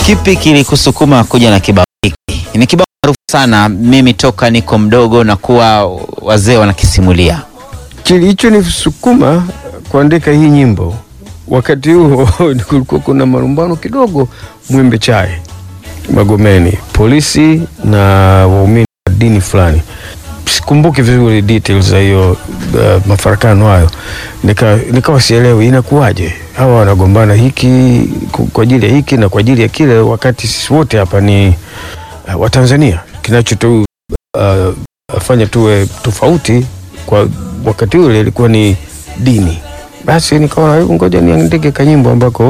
Kipi kilikusukuma kuja na kibao hiki? Ni kibao maarufu sana, mimi toka niko mdogo na kuwa wazee wanakisimulia. Kilichonisukuma kuandika hii nyimbo wakati huo kulikuwa kuna malumbano kidogo Mwembe Chai Magomeni, polisi na waumini wa dini fulani. Sikumbuki vizuri details za hiyo uh, mafarakano hayo, nika nikawa sielewi inakuwaje hawa wanagombana hiki ku- kwa ajili ya hiki na kwa ajili ya kile, wakati sisi wote hapa ni uh, Watanzania. Kinachotu uh, fanya tuwe tofauti kwa wakati ule ilikuwa ni dini. Basi nikaona hebu ngoja niandike kanyimbo ambako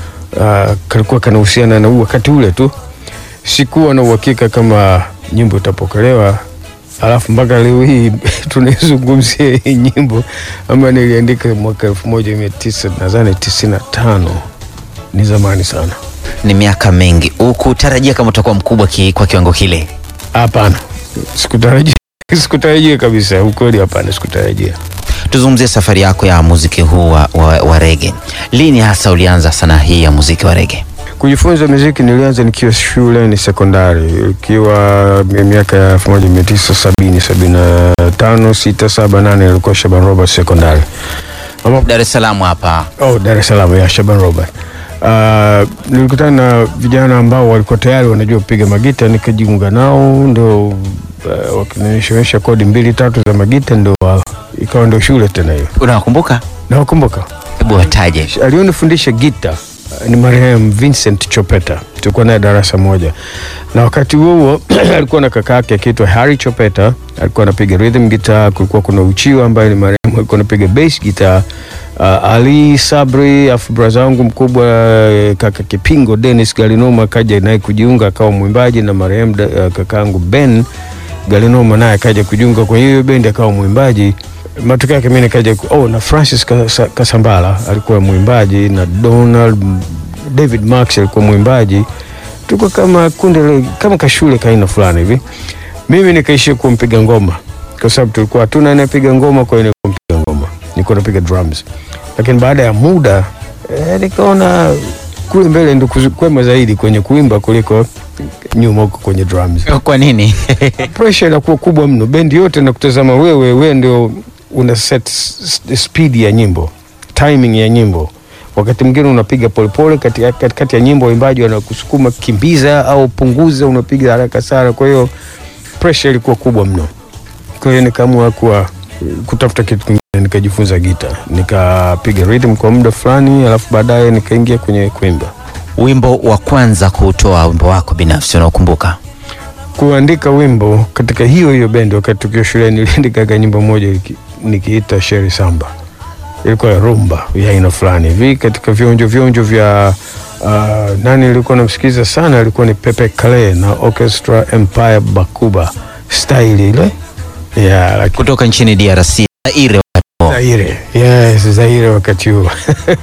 uh, kalikuwa kanahusiana na huu wakati ule tu. Sikuwa na uhakika kama nyimbo itapokelewa, alafu mpaka leo hii tunaizungumzia hii nyimbo ambayo niliandika mwaka elfu moja mia tisa nadhani tisini na tano. Ni zamani sana. Ni miaka mingi. Ukutarajia kama utakuwa mkubwa ki, kwa kiwango kile? Hapana, sikutarajia, sikutarajia kabisa, ukweli, hapana, sikutarajia. Tuzungumzie safari yako ya muziki huu wa, wa, wa rege. Lini hasa ulianza sanaa hii ya muziki wa rege? Kujifunza muziki nilianza nikiwa shule ni sekondari, ikiwa miaka ya elfu moja mia tisa sabini sabini na tano sita saba nane ilikuwa Shaban Robert sekondari ambapo Dar es Salaam hapa. Oh, Dar es Salaam ya Shaban Robert. Uh, nilikutana na vijana ambao walikuwa tayari wanajua kupiga magita, nikajiunga nao, ndio uh, wakinionyesha kodi mbili tatu za magita, ndio uh, ikawa ndio shule tena hiyo. Unawakumbuka? Nawakumbuka Hebu wataje. alionifundisha gita uh, ni marehemu Vincent Chopeta, tulikuwa naye darasa moja, na wakati huo huo alikuwa na kaka yake akiitwa Harry Chopeta, alikuwa anapiga rhythm guitar. Kulikuwa kuna Uchiwa ambaye ni marehemu alikuwa anapiga bass guitar. Uh, Ali Sabri afu braza wangu mkubwa eh, kaka Kipingo Dennis Galinoma kaja naye kujiunga akawa mwimbaji, na marehemu da- uh, kakaangu Ben Galinoma naye akaja kujiunga kwenye hiyo bendi akawa mwimbaji. Matokeo yake mimi nikaja ku- oh, na Francis Kasa- Kasambala alikuwa mwimbaji na Donald David Max alikuwa mwimbaji. Tuko kama kundi la- kama kashule kaina fulani hivi. Mimi nikaishia kuwa mpiga ngoma kwa sababu tulikuwa hatuna anayepiga ngoma, kwa hiyo nilikuwa mpiga ngoma, nilikuwa napiga drums. Lakini baada ya muda eh, nikaona kule mbele ndo kuzi- kwema zaidi kwenye kuimba kuliko nyuma huko kwenye drums Kwa nini? pressure inakuwa kubwa mno, bendi yote na kutazama wewe, wewe ndio una set s- s- speed ya nyimbo, timing ya nyimbo. Wakati mwingine unapiga polepole katikati kati, kati ya nyimbo, waimbaji wanakusukuma kimbiza au punguza, unapiga haraka sana. Kwa hiyo pressure ilikuwa kubwa mno. Kwa hiyo nikaamua kuwa kutafuta kitu kingine, nikajifunza gita, nikapiga rhythm kwa muda fulani, alafu baadaye nikaingia kwenye kuimba. Wimbo wa kwanza kuutoa wimbo wako binafsi unaokumbuka? kuandika wimbo katika hiyo hiyo bendi. Wakati tukiwa shuleni, niliandikaga nyimbo moja niki- nikiita Sheri Samba, ilikuwa ya rumba ya aina fulani hivi katika vionjo vionjo vya uh, nani nilikuwa namsikiliza sana, alikuwa ni Pepe Kale na Orchestra Empire Bakuba style ile ya lakini Kutoka nchini DRC, Zaire wakati huo. Zaire, yes, Zaire wakati huo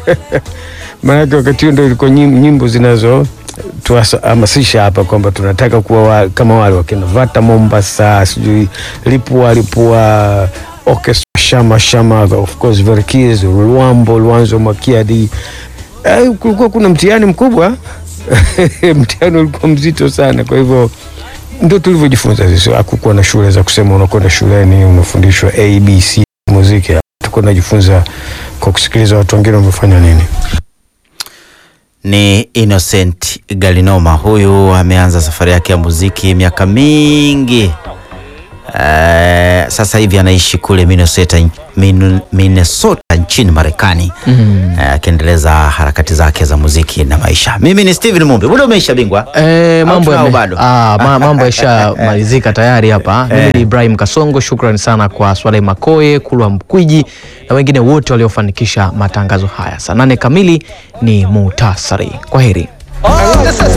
maanake wakati huo ndo ilikuwa nyim- nyimbo zinazo tuhamasisha hapa kwamba tunataka kuwa wa, kama wale wakina Vata Mombasa, sijui Lipua Lipua, Orchestra Shama Shama, of course Verkis, Luambo Luanzo Makiadi. Eh, kulikuwa kuna mtihani mkubwa mtihani ulikuwa mzito sana, kwa hivyo ndo tulivyojifunza sisi. Hakukuwa na shule za kusema unakwenda shuleni unafundishwa abc muziki, tuko najifunza kwa kusikiliza watu wengine wamefanya nini. Ni Innocent Galinoma. Huyu ameanza safari yake ya muziki miaka mingi. Eh, sasa hivi anaishi kule Minnesota, Min- Minnesota nchini Marekani Eh, akiendeleza harakati zake za muziki na maisha. Mimi ni Steven Mumbi. Muda umeisha bingwa. Eh, Au mambo tunao yame- bado? Ah, ma, mambo yashamalizika tayari hapa. Mimi ni Ibrahim Kasongo, shukrani sana kwa Swaleh Makoye, Kulwa Mkwiji na wengine wote waliofanikisha matangazo haya. Saa nane kamili ni muhtasari. Kwa heri. Oh, this is